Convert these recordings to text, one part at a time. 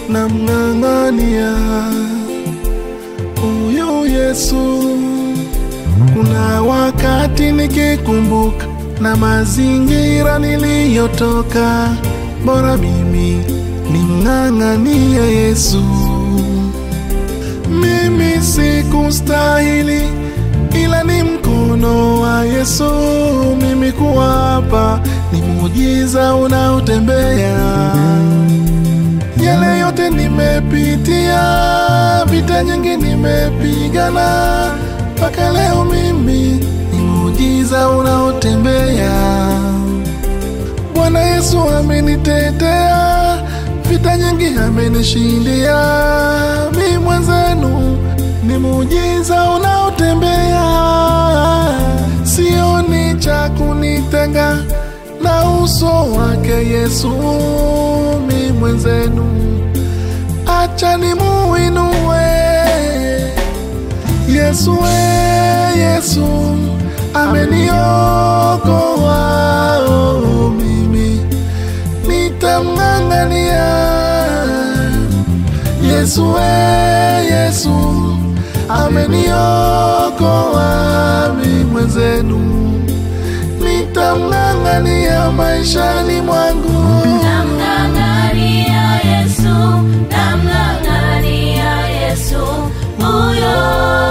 namng'ang'ania huyu Yesu. Kuna wakati nikikumbuka na mazingira niliyotoka, bora mimi nimng'ang'ania Yesu. Mimi sikustahili, ila ni mkono wa Yesu mimi kuwa hapa, ni muujiza unaotembea. Yale yote nimepitia, vita nyingi nimepigana, mpaka leo mimi ni muujiza unaotembea. Bwana Yesu amenitetea, vita nyingi amenishindia, mi mwenzenu ni muujiza unaotembea. Sioni cha kunitenga na uso wake Yesu, mi mwenzenu, acha nimuinue Yesu, we Yesu ameniokoa, oh, mimi nitamng'ang'ania Yesu, we Yesu ameniokoa, mi mwenzenu nitamng'ang'ania maishani mwangu. Namng'ang'ania Yesu, namng'ang'ania Yesu, huyo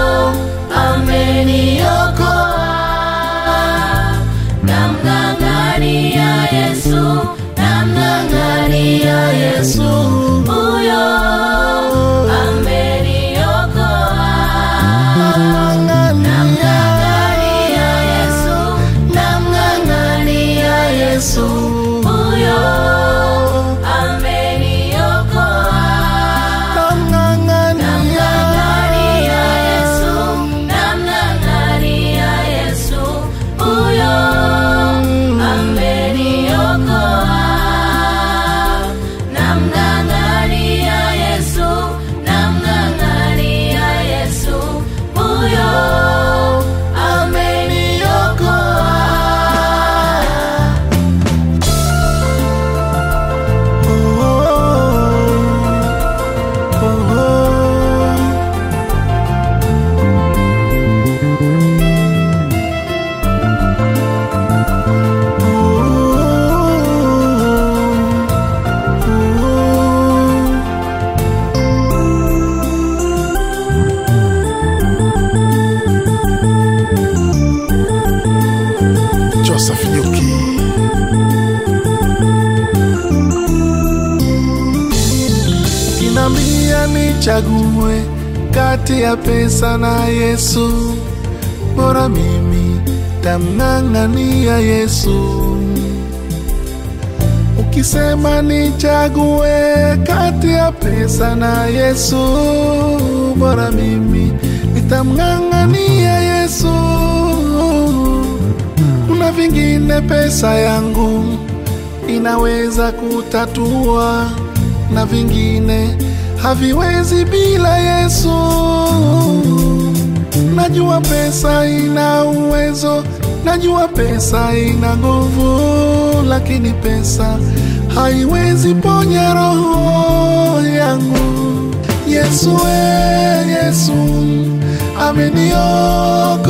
ameniokoa. Namng'ang'ania Yesu, namng'ang'ania Yesu, huyo ameniokoa. Namng'ang'ania Yesu, namng'ang'ania Yesu, huyo ameniokoa. Namng'ang'ania Yesu, namng'ang'ania Yesu, huyo ameniokoa. Namng'ang'ania Yesu, namng'ang'ania Yesu, huyo ameniokoa. Joseph Yuki. Kinambia nichague kati ya pesa na Yesu, bora mimi tamng'ang'ania Yesu. Ukisema nichague kati ya pesa na Yesu, bora mimi nitamng'ang'ania Yesu. Kuna vingine pesa yangu inaweza kutatua, na vingine haviwezi bila Yesu. Najua pesa ina uwezo, najua pesa ina nguvu, lakini pesa haiwezi ponya roho yangu. Yesu, we Yesu ameniokoa